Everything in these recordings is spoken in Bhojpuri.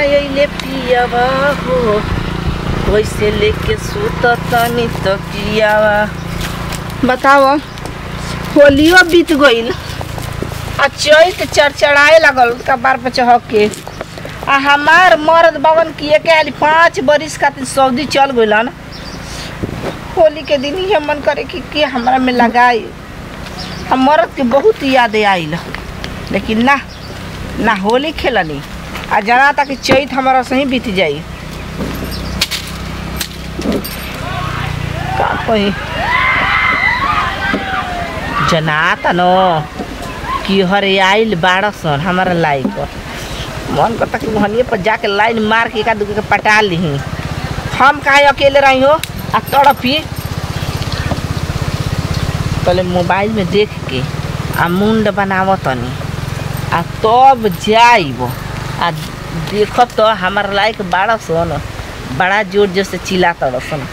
आइले पियावा हो वैसे लेके सुत तनी तकियावा बताओ होलियो बीत गईल आ चैत चरचराए लगल कबार पे चहक के आ हमार मर्द बगन किए के आली पाँच बरिस खातिर सऊदी चल गइलन होली के दिन ही मन करे कि के हमरा में लगाई हम मर्द के बहुत याद आइल लेकिन ना ना होली खेलनी आ जना तक चैत हमारा सही बीत जाई का कही जनाता न कि हरे आइल बारह सन हमारा लाई पर मन करता कि वहनिए पर जाके लाइन मार के एका दूके के पटा ली हम काहे अकेले रही हो आ तड़पी पहले मोबाइल में देख के आ मुंड बनाव तनी आ तब जाइब आ देखब तो हमार लायक बारह सन बड़ा जोर जोर से चिल्ला सन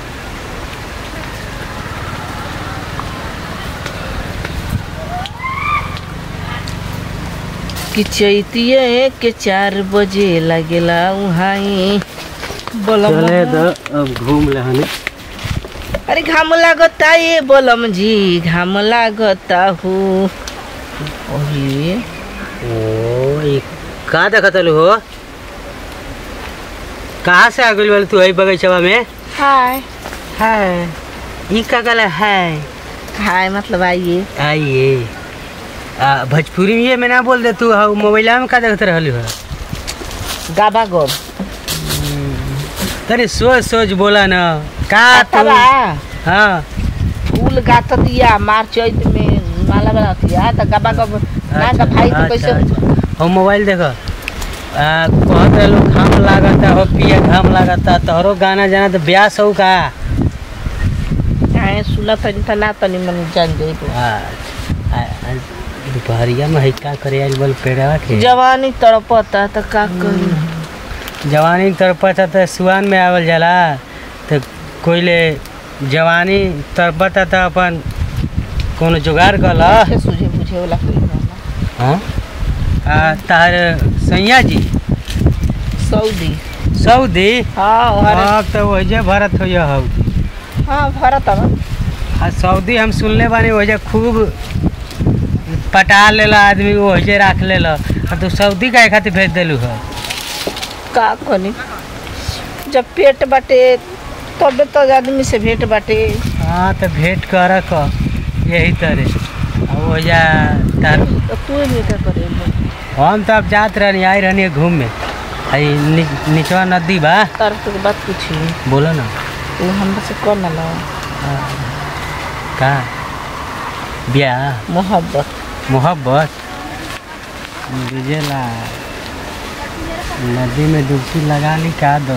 कि चैतिये के चार बजे लगेला उहाई बोलम चले द अब घूम ले हनी अरे घाम लागता ये बोलम जी घाम लागता हो ओही ओ ये का देखत हलू हो कहाँ से आ गइल बालू तू है बगीचवा में हाय है ई का गला है हाय मतलब आइए आइए आ भोजपुरी में ये में ना बोल दे तू हाँ मोबाइल में का देखत रहलू हो गाबा गोब तनी सोच सोच बोला ना का तू अथवा हाँ फूल गात दिया मार चैत में माला बना दिया तो गाबा गोब ना का भाई तो कैसे हो मोबाइल देखो आ, कहत रहलू घाम लागता हो पिया घाम लागता तोहरो गाना जाना तो ब्यास हो का चाहे सुना तनी त ना तनी मन जान जाई आ, आ, आ, दोपहरिया में है का करे आज बोल पेड़वा के जवानी तड़पता त का करी जवानी तड़पता तो सुआन में आवल जाला तो कोइले जवानी तड़पता तो अपन कोनो जुगाड़ कल के सूझे बुझे वाला कोई ना हाँ आ, तार सैया जी सऊदी सऊदी हाँ और हाँ तो वही भरत हो हौ हाँ भरत अब आ सऊदी हम सुनले बानी वही खूब पटा लेला आदमी वही राख लेला आ तू सऊदी काहे खातिर भेज देलू हो का करी जब पेट बाटे तबे तो आदमी से भेंट बाटे हाँ तो भेंट कर क यही तरह आ वही तार तो तू भी क्या करे हम तो अब जात रहनी आई रहनी घूमे आई नि, निचवा नदी बा तार तो बात पूछी बोलो ना वो हमरा से कर ना लो का ब्याह मोहब्बत मोहब्बत बुझेला नदी में डुबकी लगा ली का दो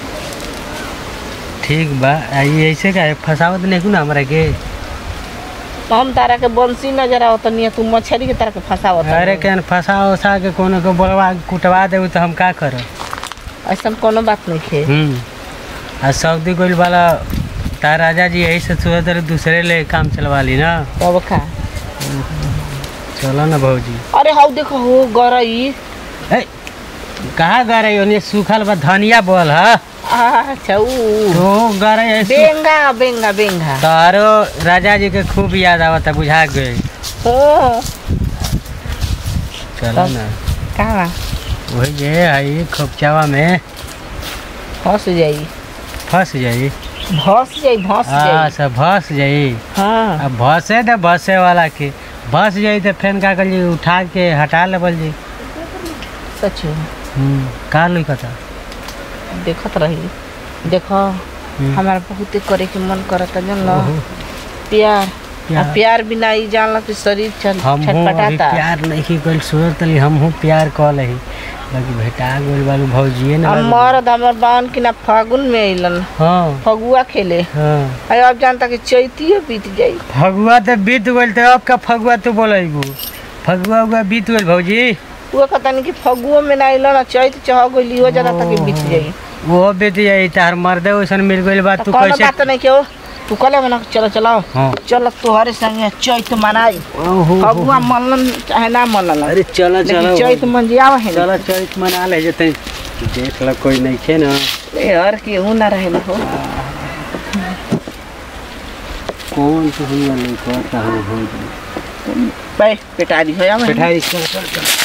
ठीक बा आ ये ऐसे का फसावत नहीं ना हमरा के तो हम तारा के बंसी नजर आवत नहीं तू मछली के तरह के फंसावत अरे केन फसा उसा के कोनो को बोलवा कुटवा देबू तो हम का करब ऐसा कोनो बात नहीं खे हम्म आ सऊदी गोल वाला तार राजा जी यही से सोचत रहे दूसरे ले काम चलवा ली ना तब का चलो ना भौजी अरे हाउ देखो हो गरई ए कहाँ गए रही ओने सूखल बा धनिया बोल हा अच्छा ऊ तो गए रही बेंगा बेंगा बेंगा तारो राजा जी के खूब याद आवता बुझा गए ओ चलो ना कहाँ वही जे आई खोपचावा में फंस जाई फंस जाई भस जाई भस हाँ जाई सब फंस जाई हाँ अब भसे दे भसे वाला के फंस जाई तो फेन का कर जी उठा के हटा लेवल जी सच में। हम्म का लुकता देखत रही देखो हम्म। हमारा बहुत करे के मन करता जन लो ओहो, प्यार प्यार। आ प्यार बिना ई जानला कि शरीर छन हम हूँ अभी छटपटाता प्यार नहीं कल सूरत अली हम हूँ प्यार कल ही बाकी भेटा गोल बालू भौजिए ना हम मरद हमर बावन की ना फागुन में अइलन हाँ फगुआ खेले हाँ अरे अब जानता कि चैतियो बीत जाई फगुआ तो बीत गल तो अब का फगुआ तू बोलेबू फगुआ उगुआ बीत गल भौजी वो कहता नहीं कि फगुओ में ना अइलन आ चैत चह गइली हो जाता कि बीत जाई वो बीत जाई तार मर्दे वैसन मिल गइल बा तो तू कौनो कैसे बात नहीं क्यों तू कले मना चलो चलो हाँ चलो तोहरे संगे चैत मनाई ओहो फगुआ मनलन चाहे ना मनलन अरे चलो लेकिन चलो चैत मन जियाव है चलो चैत मना ले जते देख ल कोई नहीं खे ना ए और केहू ना रहे हो कौन तो हुआ नहीं कहता हूँ हो पे पेटारी हो या बैठाई चल चल चल